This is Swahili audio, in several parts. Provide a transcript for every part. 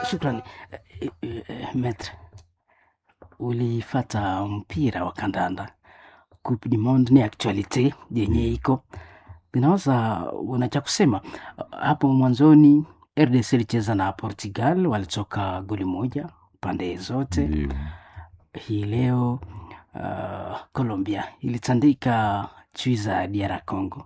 Shukrani eh, eh, eh, Metre, ulifata mpira wa kandanda Coupe du Monde ni actualite yenye iko inaweza, una cha kusema hapo mwanzoni? RDC ilicheza na Portugal, walitoka goli moja pande zote. Ndio. Hii leo uh, Colombia ilitandika chui za DR Congo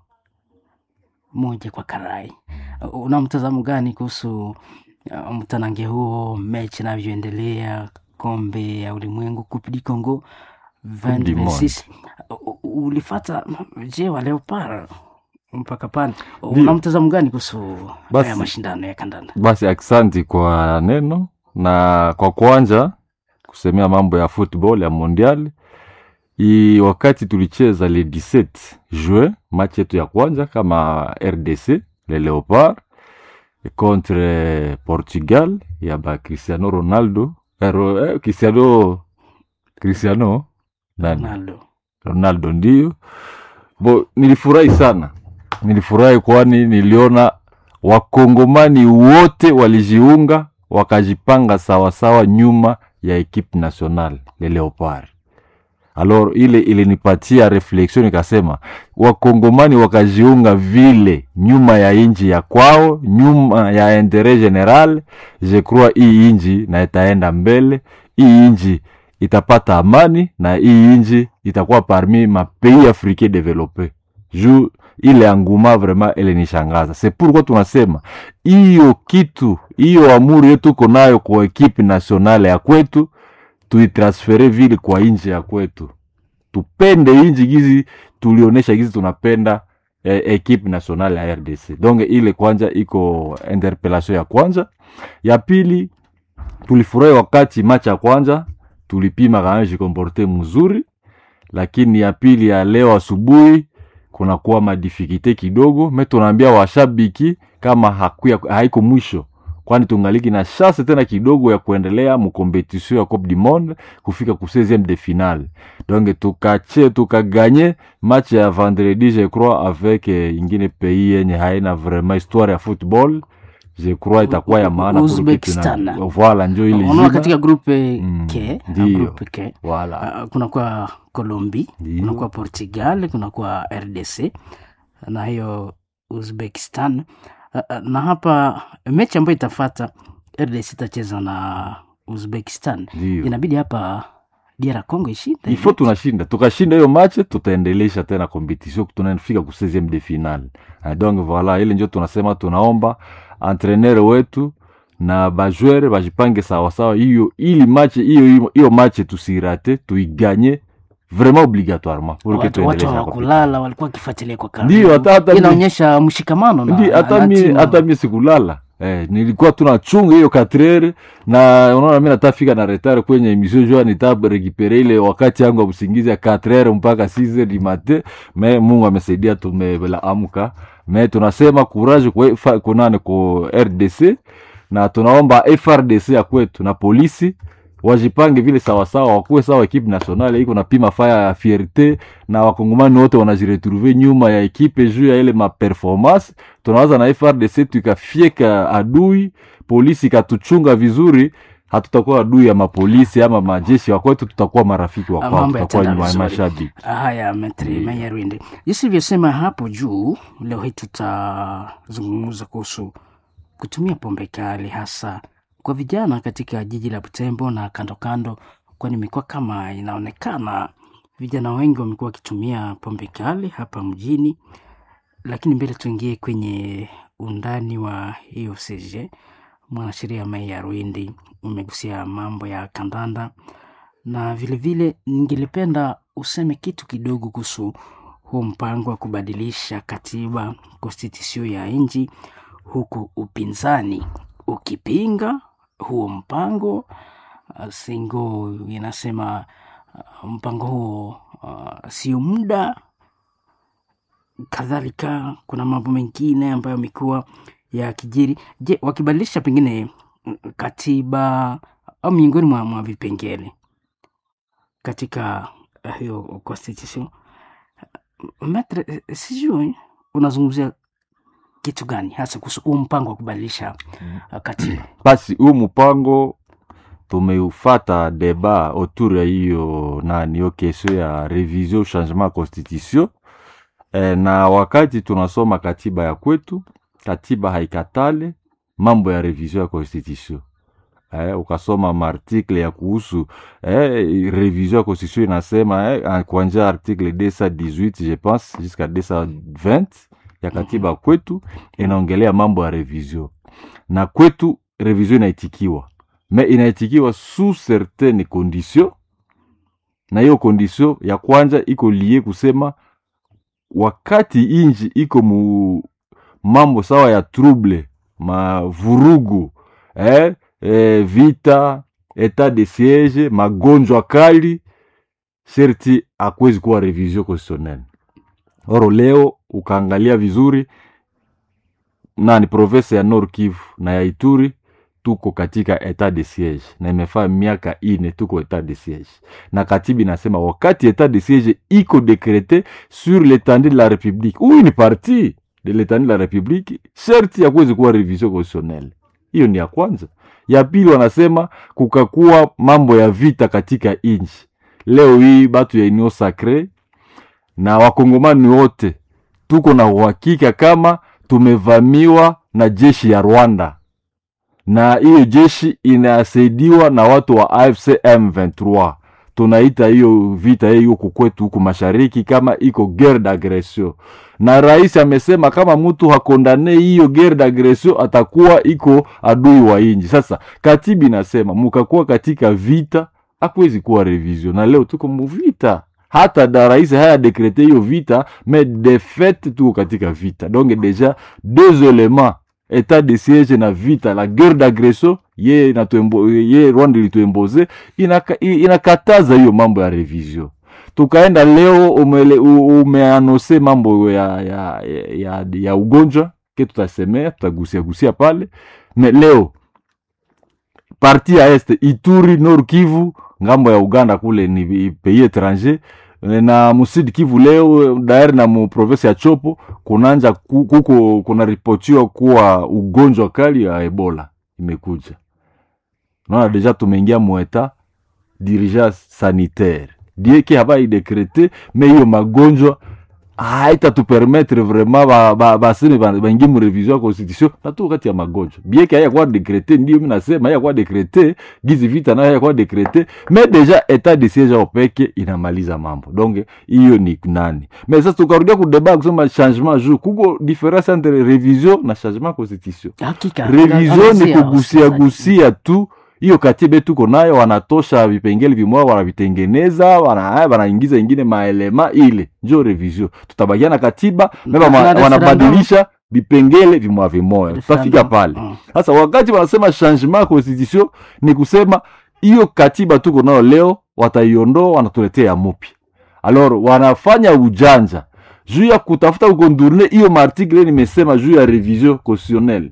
moja kwa karai. Uh, Una mtazamo gani kuhusu uh, mtanange huo, mechi inavyoendelea, kombe ya ulimwengu Coupe du Congo du Monde. 2026? Uh, uh, ulifata je wa Leopard mpaka pale, Ndio. una mtazamo gani kuhusu Basi- haya mashindano ya kandanda? Basi aksanti kwa neno na kwa kwanza kusemea mambo ya football ya mondial i wakati tulicheza le 17 juin match yetu ya kwanza kama RDC le Leopard contre Portugal ya ba Cristiano Ronaldo eh, Ro- eh, Cristiano Cristiano nani Ronaldo Ronaldo ndio. Bo, nilifurahi sana, nilifurahi kwani niliona wakongomani wote walijiunga wakajipanga sawasawa nyuma ya ekipe nationale le Leopard. Alors ile ilinipatia reflexion, nikasema wakongomani wakajiunga vile nyuma ya inji ya kwao, nyuma ya interet general. Je crois hii inji na itaenda mbele, hii inji itapata amani na hii inji itakuwa parmi ma pays africain developpe. Juu ile anguma vraiment ilinishangaza. C'est pourquoi tunasema hiyo kitu hiyo amuri yetu tuko nayo kwa ekipe nationale ya kwetu tuitransfere vile kwa inji ya kwetu, tupende inji gizi tulionyesha gizi tunapenda eh, ekipe nationale ya RDC. Donc ile kwanza iko interpellation ya kwanza. Ya pili tulifurahi wakati match ya kwanza tulipima kama jikomporte mzuri, lakini ya pili ya leo asubuhi kunakuwa madifikite kidogo. Me tunaambia washabiki kama hakuya, haiko mwisho kwani tungaliki na chance tena kidogo ya kuendelea mukompetisio ya Coupe du Monde kufika ku 16e de finale. Donc tukache tukaganye match ya vendredi je crois avec eh, ingine pays yenye haina vraiment histoire ya football je crois itakuwa ya maana pour Uzbekistan. kitu na- voilà njo ile unaona jina. katika grupe Mm, K, ndio. grupe K voilà Uh, kunakuwa Colombi, Ndio. kunakuwa Portugal, kunakuwa RDC na hiyo Uzbekistan. Uh, uh, na hapa mechi ambayo itafata RDC itacheza na Uzbekistan, ndio inabidi hapa DR Congo ishinde. ifo tunashinda tukashinda hiyo match tutaendelesha tena competition tunafika ku 16e de finale Ah, donc voilà ile njo tunasema tunaomba entraîneur wetu na bajoueur bajipange sawasawa hiyo ili match hiyo hiyo match tusirate tuiganye vraiment obligatoirement pour que watu, watu tuendeleshe na competition. hawakulala, walikuwa wakifuatilia kwa karibu. Ndio, hata- hata mi- inaonyesha mshikamano na, Ndi, na, hata na mi timu. hata mi sikulala eh, nilikuwa tunachunga hiyo katrere na unaona mi natafika na retard kwenye emission jua nitarekipere ile wakati yangu ya usingizi ya katrere mpaka 6 di mate me Mungu amesaidia tumela amka me tunasema courage kwa fa- kunane ku RDC na tunaomba FRDC ya kwetu na polisi wajipange vile sawasawa, wakuwe sawa. Ekipe nationale iko napima faya ya fierte na wakongomani wote wanajiretrouve nyuma ya ekipe juu ya ile maperformance. Tunawaza na FRDC tukafieka adui, polisi ikatuchunga vizuri, hatutakuwa adui ya mapolisi ama majeshi wa kwetu, tutakuwa marafiki wa Ah, kwao, mambo tutakuwa yataenda nyuma ya vizuri. mashabiki. Haya, Metri Ndio. Mayarwinde, jinsi ilivyosema hapo juu, leo hii tutazungumza kuhusu kutumia pombe kali hasa kwa vijana katika jiji la Butembo na kando kando, kwani imekuwa kama inaonekana vijana wengi wamekuwa wakitumia pombe kali hapa mjini. Lakini mbele tuingie kwenye undani wa hiyo CG, mwanasheria Mayarwinde umegusia mambo ya kandanda na vilevile ningelipenda useme kitu kidogo kuhusu huu mpango wa kubadilisha katiba konstitusio ya nchi, huku upinzani ukipinga huo mpango. Uh, Singo inasema uh, mpango huo uh, sio muda. Kadhalika kuna mambo mengine ambayo yamekuwa yakijiri. Je, wakibadilisha pengine mm, katiba au miongoni mwa, mwa vipengele katika uh, hiyo constitution Maitre, eh, sijui unazungumzia kitu gani hasa kuhusu huu mpango wa kubadilisha uh, katiba? basi huu mpango tumeufata deba autour ya hiyo nani hiyo kesio ya revision changement ya constitution e, na wakati tunasoma katiba ya kwetu katiba haikatale mambo ya revision ya constitution eh, ukasoma maartikle ya kuhusu eh, revision ya constitution inasema eh, kuanzia article 218 je pense jusqu'à 220 ya katiba kwetu inaongelea mambo ya revision na kwetu revision inaitikiwa me inaitikiwa sous certaine condition na hiyo condition ya kwanza iko lie kusema wakati inji iko mu mambo sawa ya trouble mavurugu eh, eh, vita etat de siege magonjwa kali sherti akwezi kuwa revision constitutionnelle oro leo ukaangalia vizuri nani province ya Nord Kivu na ya Ituri tuko katika etat de siege na imefaa miaka ine tuko etat de siege, na katiba inasema wakati etat de siege iko dekrete sur l'étendue de la république, huyu ni parti de l'étendue de la république, sherti ya kuwezi kuwa revision constitutionnelle. Hiyo ni ya kwanza. Ya pili, wanasema kukakuwa mambo ya vita katika inchi. Leo hii batu ya Union Sacre na wakongomani wote tuko na uhakika kama tumevamiwa na jeshi ya Rwanda na hiyo jeshi inasaidiwa na watu wa AFC M23. Tunaita hiyo vita hiyo huku kwetu huku mashariki kama iko guerre d'agression, na rais amesema kama mtu hakondane hiyo guerre d'agression atakuwa iko adui wa inji. Sasa katibi inasema mukakuwa katika vita, hakuwezi kuwa revision, na leo tuko muvita hata da rais haya dekrete hiyo vita mais de fait tuko katika vita donc deja deux éléments etat de siege na vita la guerre d'agression ye, inatuembo- ye Rwanda ilituemboze inaka, inakataza hiyo mambo ya revision. Tukaenda leo umele, u- umeanose mambo ya, ya, ya, ya, ya ugonjwa ke tutasemea tutagusia gusia pale me leo parti ya este Ituri, Nord Kivu, ngambo ya Uganda kule ni pays étranger na musidi Kivu leo daer na mu province ya Chopo kunanja ku- kuko kunaripotiwa kuwa ugonjwa kali ya Ebola imekuja. Naona deja tumeingia mueta dirigence sanitaire dieke haba idekrete me hiyo magonjwa haitatupermettre vraiment ba- ba- baseme ba- baingie mu revision ya constitution na tu kati ya magonjwa bieke hayakuwa dekrete, ndio mi nasema hayakuwa dekrete gizi vita nayo hayakuwa dekrete, me deja etat de siege ao peke inamaliza mambo donc hiyo ni nani. Me sasa tukarudia kudeba kusema changement jour, kuko difference entre revision na changement ya constitution Hakika revision ni angazia kugusia wasikilizaji. gusia tu hiyo katiba tuko nayo, wanatosha vipengele vimoja, wanavitengeneza, wana- wanaingiza ingine maelema, ile njo revision. Tutabakia na katiba mema, Na ma- referendum. wanabadilisha vipengele vimoja vimoja, tutafika Referendum. pale. Mm. Sasa wakati wanasema changement ya constitution ni kusema hiyo katiba tuko nayo leo wataiondoa, wanatuletea ya mupya. Alors wanafanya ujanja juu ya kutafuta kukondurne hiyo maartikle nimesema juu ya revision constitutionnelle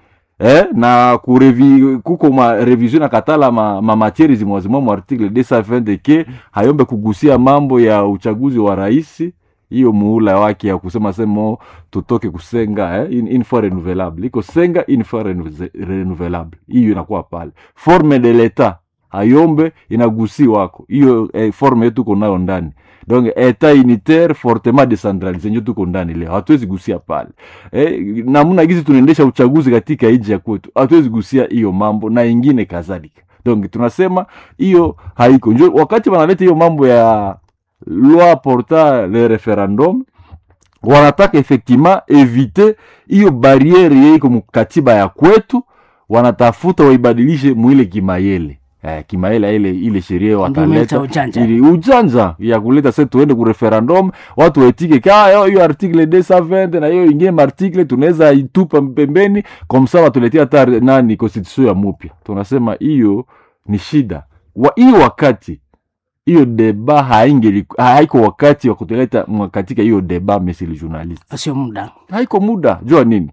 eh, na kurevi, kuko ma revision na katala ma, ma matieri zimwazimwa mu article 220 ke hayombe kugusia mambo ya uchaguzi wa rais hiyo muula wake ya kusema semo tutoke kusenga eh, in, in fois renouvelable iko senga in fois renouve- renouvelable hiyo inakuwa pale forme de l'etat hayombe inagusi wako hiyo eh, forme yetu tuko nayo ndani donc etat unitaire fortement decentralise njo tuko ndani leo hatuwezi gusia pale eh, namna gizi tunaendesha uchaguzi katika nchi ya kwetu hatuwezi gusia hiyo mambo na ingine kadhalika donc tunasema hiyo haiko njo wakati wanaleta hiyo mambo ya loi porta le referendum wanataka effectivement evite hiyo barriere yeiko mukatiba ya kwetu wanatafuta waibadilishe mwile kimayele eh, kimayele ile ile sheria Ndio umeita wataleta ujanja. ili ujanja ya kuleta se tuende ku referendum watu waitike ka yo- hiyo article 220 na hiyo ingine maartikle tunaweza itupa pembeni komsa watuletea hata nani constitution ya mupya tunasema hiyo ni shida wa hiyo wakati hiyo deba haingeli haiko wakati wa kutuleta mwa- katika hiyo deba monsieur le journaliste sio muda haiko muda jua nini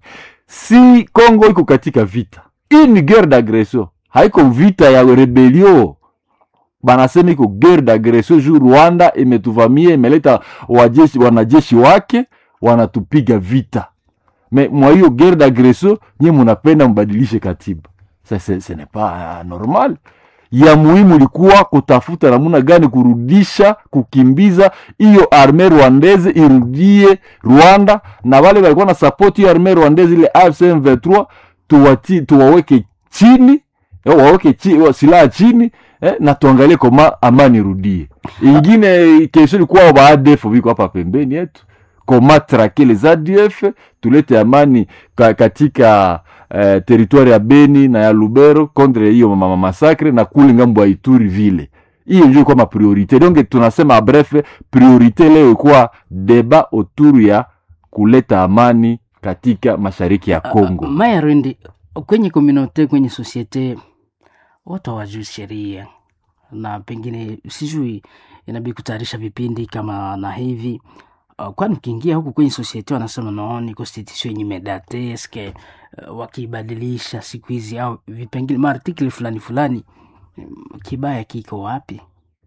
si congo iko katika vita hii ni guerre d'agression haiko vita ya rebelio banasema iko guerre d'agression juu rwanda imetuvamia imeleta wajeshi wanajeshi wake wanatupiga vita me mwa hiyo guerre d'agression nye munapenda mbadilishe katiba sa ce ce n'est pas normal ya muhimu ilikuwa kutafuta namuna gani kurudisha kukimbiza hiyo arme rwandeze irudie rwanda na wale walikuwa na support hiyo arme rwandeze ile AFC M23 tuwati, tuwaweke chini eh, waweke chi, wa- silaha chini eh, na tuangalie koma amani irudie ingine kesho ilikuwa ba ADF viko hapa pembeni yetu koma trake les ADF tulete amani ka, katika eh, teritwari ya Beni na ya Lubero contre hiyo mama masakre na kule ngambo ya Ituri vile. Hiyo ndio ilikuwa mapriorite. Donc tunasema bref, priorite leo ilikuwa deba autour ya kuleta amani katika mashariki ya Kongo. Maya Rwendi, kwenye komunote, kwenye sosiete watu hawajui sheria na pengine sijui inabidi kutayarisha vipindi kama na hivi uh, kwani ukiingia huku kwenye sosiete wanasema naoni constitution yenye medate eske uh, wakiibadilisha siku hizi au vipengele maartikli fulani fulani mm, kibaya kiko wapi?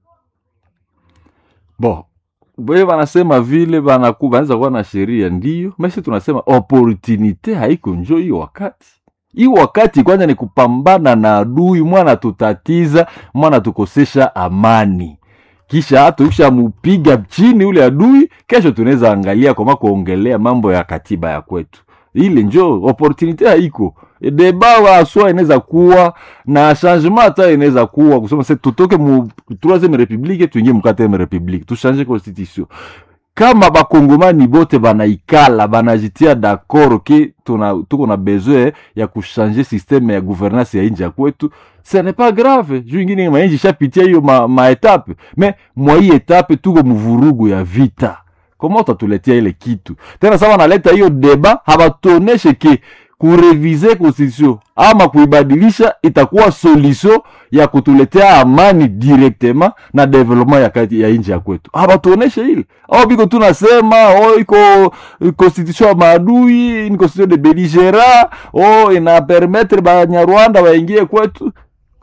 Bo, we wanasema vile banaku banaweza kuwa na sheria ndio, mesi tunasema opportunite haiko njo hiyo wakati hiyo wakati kwanza ni kupambana na adui mwana tutatiza mwana tukosesha amani kisha hata ukisha mupiga chini ule adui kesho tunaweza angalia kama kuongelea mambo ya katiba ya kwetu ile njo opportunite haiko deba waswa inaweza kuwa na changement hata inaweza kuwa kusema se tutoke mu troisième république tuingie mu quatrième république tuchange constitution kama bakongomani bote banaikala banajitia d'accord ke tuna, tuko na besoin ya kuchange systeme ya gouvernance ya inji ya kwetu ce n'est pas grave juu ingine mainji ishapitia hiyo ma, maetape me mwa hii etape tuko muvurugu ya vita koma utatuletea ile kitu tena sawa naleta hiyo deba habatuoneshe ke kurevize constitution ama kuibadilisha itakuwa solution ya kutuletea amani directement na development ya, kati, ya inji ya kwetu habatuoneshe ile au biko tunasema o iko constitution ya maadui ni constitution de beligera o ina permettre banyarwanda waingie kwetu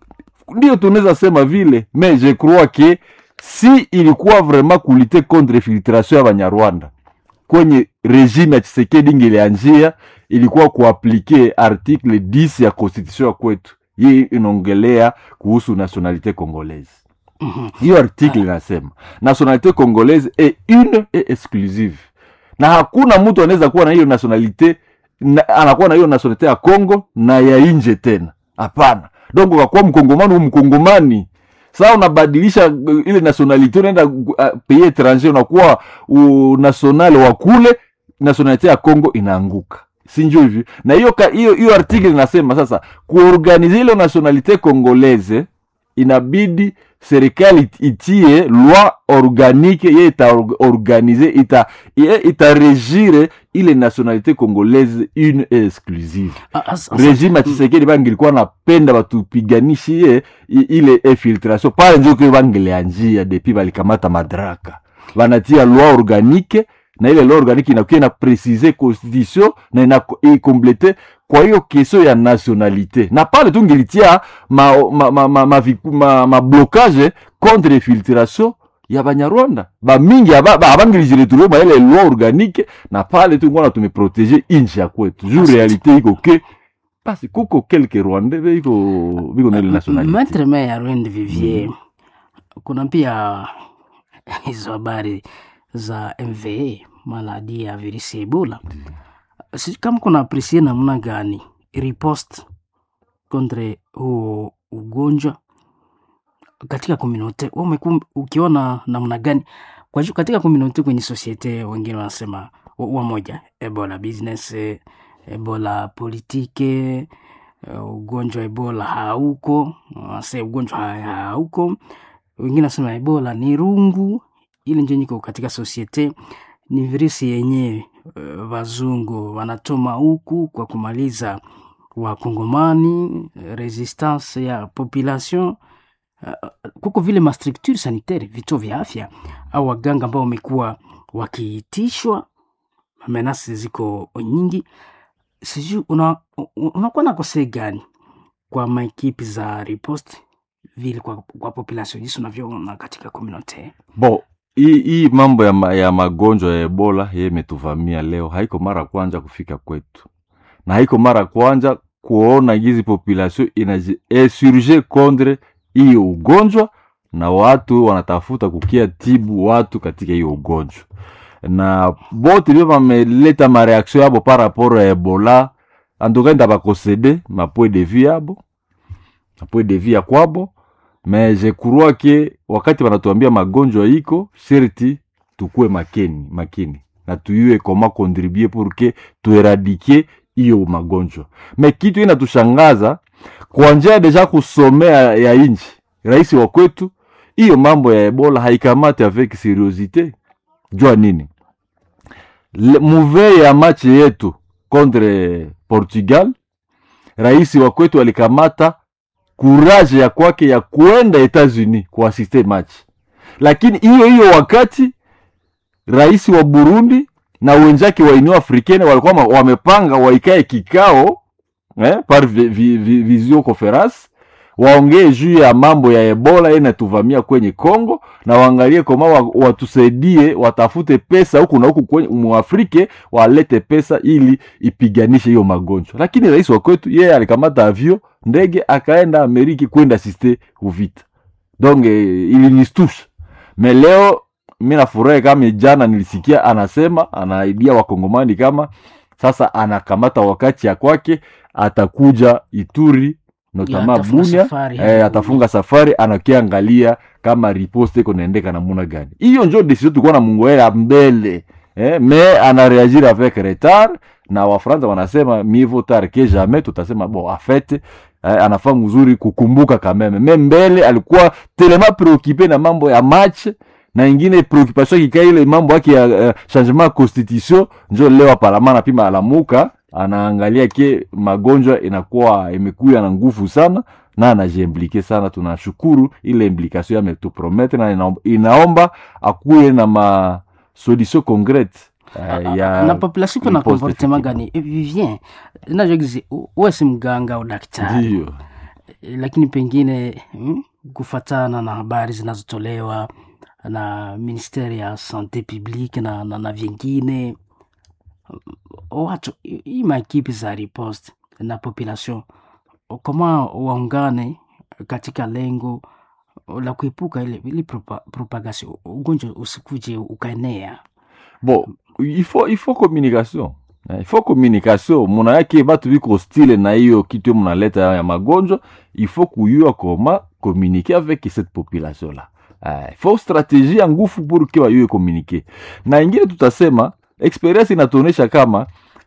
ndio tunaweza sema vile mais je crois que si ilikuwa vraiment kulite contre filtration ya banyarwanda kwenye regime ya Tshisekedi ingelianjia ilikuwa kuaplike article 10 ya constitution ya kwetu. Hii inaongelea kuhusu nationalite congolaise. Mhm. Hiyo article inasema nationalite congolaise est une et exclusive, na hakuna mtu anaweza kuwa na hiyo nationalite na, anakuwa na hiyo nationalite ya Congo na ya nje tena, hapana. Donc ukakuwa mkongomani u mkongomani saa unabadilisha uh, ile nationalite unaenda uh, pays étranger unakuwa uh, national wa kule nationalite ya Congo inaanguka si njo hivi na hiyo ka- hiyo hiyo article inasema sasa kuorganize ile nationalite congolaise inabidi serikali it- itie loi organique ye itaorganize ita, ye itaregire ile nationalite congolaise une et exclusive Ah, as- as- regime ya Tshisekedi bangilikuwa napenda batupiganishie i- ile infiltration pale njo kio bangelianjia depuis balikamata madaraka banatia loi organique na ile loi organique inakuwa ina préciser constitution na ina ikomplete kwa hiyo kesio ya nationalité na pale tu ngilitia ma, ma, ma, ma, ma, viku- ma, ma blocage contre infiltration ya banyarwanda bamingi aba- ba- abangilijiretrouve mwa ile loi organique na pale tu ngona tumeprotege inchi ya kwetu juu Asante. realite iko ke basi kuko quelque rwandais biko biko na ile nationalité Maitre Meya Rwendi Vivier, kuna pia hizo habari za MVA maladi ya virusi ya Ebola. Sijui kama kuna apresie namna gani riposte contre huo ugonjwa katika komunote, wewe umeku- ukiona namna gani kwa juu katika komunote, kwenye sosiete, wengine wanasema wa- wamoja Ebola business, eh, Ebola politike uh, ugonjwa wa ebola hauko wase ugonjwa ha- hauko wengine nasema ebola ni rungu ili njo niko katika sosiete ni virusi yenyewe uh, wazungu wanatoma huku kwa kumaliza wakongomani eh, resistance ya population uh, kuko vile mastructure sanitaire vituo vya afya au waganga ambao wamekuwa wakiitishwa menasi ziko nyingi sijui una, u- unakuwa na kosei gani kwa maekipi za riposte vile kwa, kwa population jinsi unavyoona katika community bon hii hii mambo ya, ma, ya magonjwa ya ebola ye imetuvamia leo haiko mara kwanja kufika kwetu na haiko mara kwanja kuona gizi population inajiinsurge contre hiyo ugonjwa na watu wanatafuta kukia tibu watu katika hiyo ugonjwa na bote ndio bameleta mareaction yabo par rapport ya ebola antuka nda bakosede mapoint de vue yabo mapoint de vue ya kwabo mais je crois ke wakati wanatuambia magonjwa iko sherti tukue makini makini na tuyue koma contribue pour ke tueradike hiyo magonjwa me kitu inatushangaza kwa njia deja kusomea ya inchi rais wa kwetu hiyo mambo ya ebola haikamate avec seriosite jua nini Le- muveye ya machi yetu contre portugal rais wa kwetu alikamata kuraje ya kwake ya kuenda etats-unis kuasiste machi lakini hiyo hiyo wakati rais wa burundi na wenzake wa union africaine walikuwa ma- wamepanga waikae kikao eh, par vi, vi, vi, visio conference waongee juu ya mambo ya ebola inatuvamia kwenye congo na waangalie koma wa, watusaidie watafute pesa huku na huku kwenye muafrike walete pesa ili ipiganishe hiyo magonjwa lakini rais wa kwetu yeye alikamata avio ndege akaenda ameriki kwenda asiste kuvita donc eh, ilinistusha me leo mi nafurahi kama jana nilisikia anasema anaidia wakongomani kama sasa anakamata wakati ya kwake atakuja ituri notama atafunga bunia safari eh, hadi atafunga safari anakiangalia kama riposte iko naendeka namuna gani hiyo njo desizio tulikuwa na mungoela mbele eh, me anareagir avec retard na wafransa wanasema mivo tard que jamais tutasema bon afete eh, anafaa mzuri kukumbuka kameme me mbele alikuwa telema preocupe na mambo ya match na ingine preoccupation akikaa ile mambo yake ya uh, changement ya constitution njo leo aparama napima alamuka anaangalia ke magonjwa inakuwa imekuya na nguvu sana na anajiimplike sana tunashukuru ile implication yametupromete na inaomba, inaomba akuye na ma solution concrete uh, ya na population iko na riposte comportement effective. gani Eh, vivien najogizi uwe si mganga au daktari ndiyo Eh, lakini pengine mm, kufatana na habari zinazotolewa na ministeri ya sante publique na, na, na vingine watu hii maekipi za riposte na population kama waungane katika lengo la kuepuka ile, ile propa, propagation ugonjwa usikuje ukaenea bon il faut, il faut communication Eh, il faut communication muna yake batu biko stile na hiyo kitu munaleta ya magonjwa il faut kuyua koma communiquer avec cette population là il faut stratégie ya ngufu pour ke bayue communiquer na ingine tutasema experience inatuonesha kama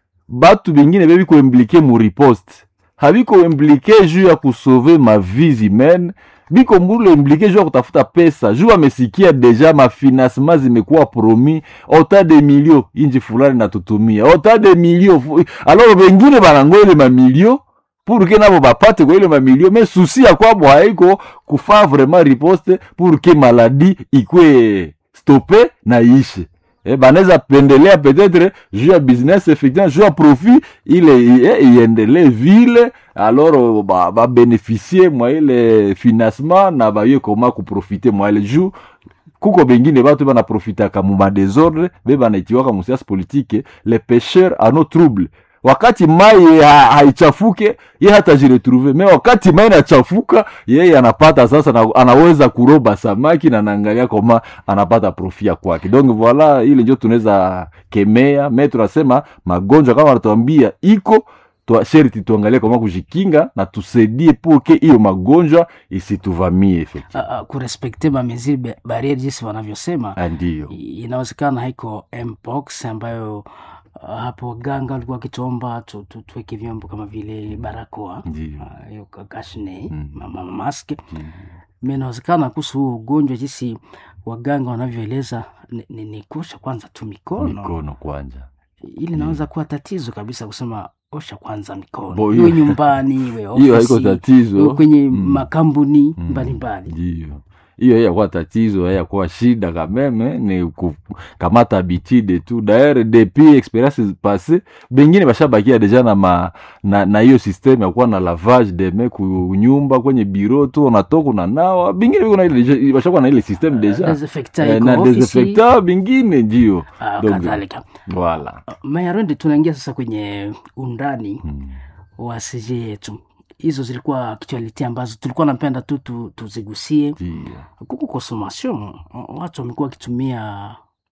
batu bingine bebiko implike mu riposte habiko implike juu ya kusauve ma vies humaine biko mbule implike juu ya kutafuta pesa juu amesikia deja mafinancement zimekuwa promis ota de milio inji fulani natutumia ota de milio fu- alors bengine banango ile mamilio pour ke nabo bapate kwa ile mamilio me susi ya kwabo haiko kufa vraiment riposte pour ke maladi ikwe stope na ishe eh, banaweza pendelea peut-être juu ya business effectivement juu ya profit ile eh, iendelee vile alors ba- babeneficie mwa ile financement na baye koma kuprofite mwa ile juu kuko bengine batu banaprofitaka mu madesordre be banaitiwaka musiasi politike le pêcheur ano trouble wakati mai ha, haichafuke ye hata jiretrouve me wakati mai inachafuka yeye anapata sasa na, anaweza kuroba samaki na naangalia koma anapata profia kwake donc voila ile njo tunaweza kemea me tunasema magonjwa kama wanatuambia iko tua, sherti tuangalie kama kujikinga na tusaidie puke hiyo magonjwa isituvamie effectivement. uh, uh, kurespekte mameziri barieri jinsi wanavyosema Ah, ndiyo I- inawezekana haiko mpox ambayo uh, hapo waganga walikuwa wakituomba tu, tu, tuweke vyombo kama vile barakoa ndiyo uh, hiyo ka- kashne Mm. ma- ma- mask Mm. mi inawezekana kuhusu huu ugonjwa jinsi waganga wanavyoeleza ni, ni, ni kuosha kwanza tu mikono mikono kwanja ili inaweza kuwa tatizo kabisa kusema osha kwanza mikono Bo, iwe hiyo- nyumbani iwe hiyo haiko ofisi iwe tatizo kwenye Mm. makampuni Mm. mbalimbali ndiyo hiyo yakuwa tatizo yakuwa shida kameme ni kukamata habitude tu daere depuis experience passe bengine bashabakia deja na ma, na, na hiyo systeme yakuwa na lavage de main kunyumba kwenye biro tu unatoka unanawa bingine biko na ile deja- bashakuwa na ile systeme deja desinfectant Eh, iko na ofisi, desinfecta bingine ndio ah, Donc, kadhalika voilà mayarendi tunaingia sasa kwenye undani Mm. wa sije yetu hizo zilikuwa actuality ambazo tulikuwa napenda tu tu- tuzigusie Ndio. kuku consommation watu wamekuwa wakitumia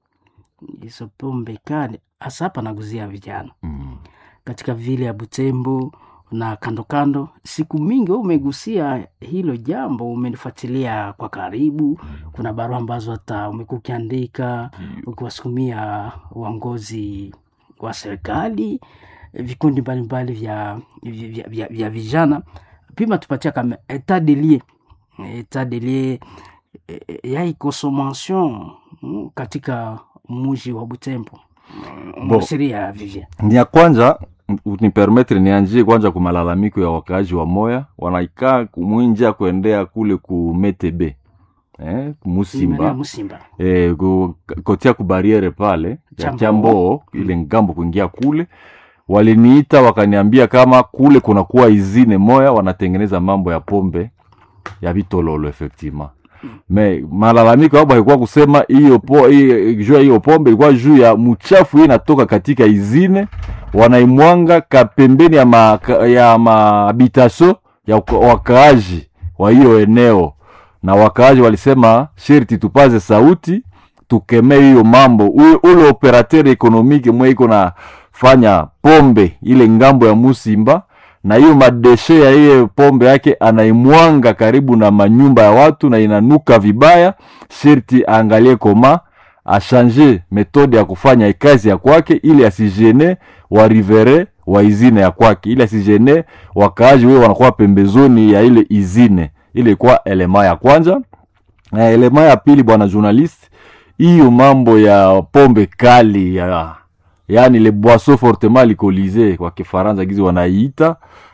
hizo pombe kali hasa hapa naguzia vijana Mm. katika vile ya butembo na kando kando siku mingi wewe umegusia hilo jambo umelifuatilia kwa karibu kuna barua ambazo hata umekuwa ukiandika ukiwasukumia uongozi wa serikali vikundi mbalimbali vya, vya, vya, vya, vya vijana pima tupatia kama etat de lieu etat de lieu eh, eh, ya consommation mm, katika muji wa butembo Bo. msiria vivye ni ya kwanza nipermetre nianjie kwanza ku malalamiko ya wakaaji wa moya wanaikaa kumwinja kuendea kule ku metebe eh, musimba musimba eh, ku, kotia ku bariere pale ya Chamboo. chamboo ile ngambo kuingia kule waliniita wakaniambia kama kule kunakuwa izine moya wanatengeneza mambo ya pombe ya vitololo effectivement me malalamiko yabo haikuwa kusema hiyo po hiyo- juu ya hiyo pombe ilikuwa juu ya mchafu hii inatoka katika izine wanaimwanga kapembeni ya ma, ya mahabitasio ya waka- wakaaji wa hiyo eneo na wakaaji walisema sherti tupaze sauti tukemee hiyo mambo Ule- ule operateur ekonomike mwe iko na fanya pombe ile ngambo ya musimba na hiyo madeshe ya hiyo pombe yake anaimwanga karibu na manyumba ya watu na inanuka vibaya sherti aangalie koma ashanje metode ya kufanya kazi ya kwake ili asijene warivere wa izine ya kwake ili asijene wakaaji wewe wanakuwa pembezoni ya ile izine ile kwa elema ya kwanza na elema ya pili bwana journalist hiyo mambo ya pombe kali ya yaani le boisson fortement alcoolisé kwa kifaransa gizi wanaiita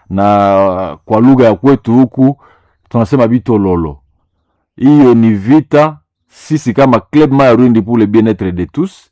na kwa lugha ya kwetu huku tunasema bitololo hiyo ni vita sisi kama club mayarundi pour le bien-être de tous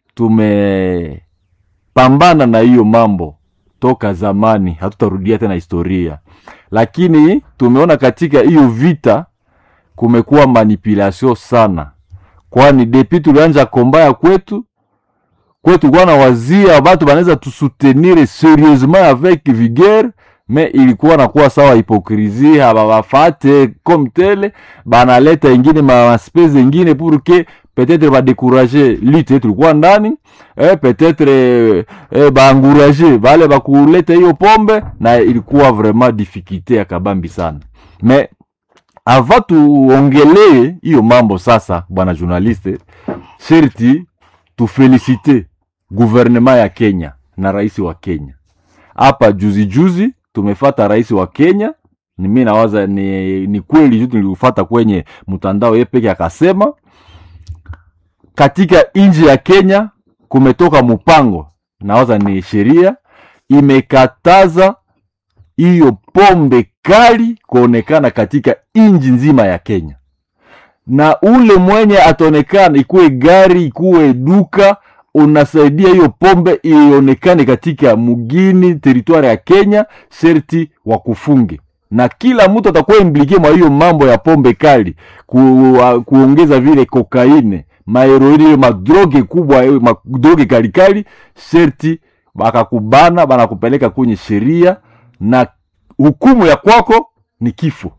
tumepambana na hiyo mambo toka zamani hatutarudia tena historia lakini tumeona katika hiyo vita kumekuwa manipulation sana kwani depi tulianja komba ya kwetu kwetu kuwa na wazia batu banaweza tusutenir serieusement avec vigueur me ilikuwa nakuwa sawa hipokrisi hababafate comme tele banaleta ingine maspese ingine pour que peut-être badekurager lute yetu tulikuwa ndani eh, peut-être eh, eh, baangurager bale bakuleta hiyo pombe na ilikuwa vraiment difficulté ya kabambi sana me ava tuongelee hiyo mambo sasa bwana journaliste sherti tufelicite guvernema ya kenya na rais wa kenya hapa juzi juzi tumefata rais wa kenya ni mi nawaza ni, ni kweli tu niliufata kwenye mtandao ye peke akasema katika nchi ya kenya kumetoka mpango nawaza ni sheria imekataza hiyo pombe kali kuonekana katika nchi nzima ya kenya na ule mwenye ataonekana ikuwe gari ikuwe duka unasaidia hiyo pombe ionekane katika mugini teritwari ya kenya sherti wakufunge na kila mtu atakuwa implike mwa hiyo mambo ya pombe kali ku, uh, kuongeza vile kokaine maheroini hiyo madroge kubwa hiyo madroge kalikali sherti bakakubana banakupeleka kwenye sheria na hukumu ya kwako ni kifo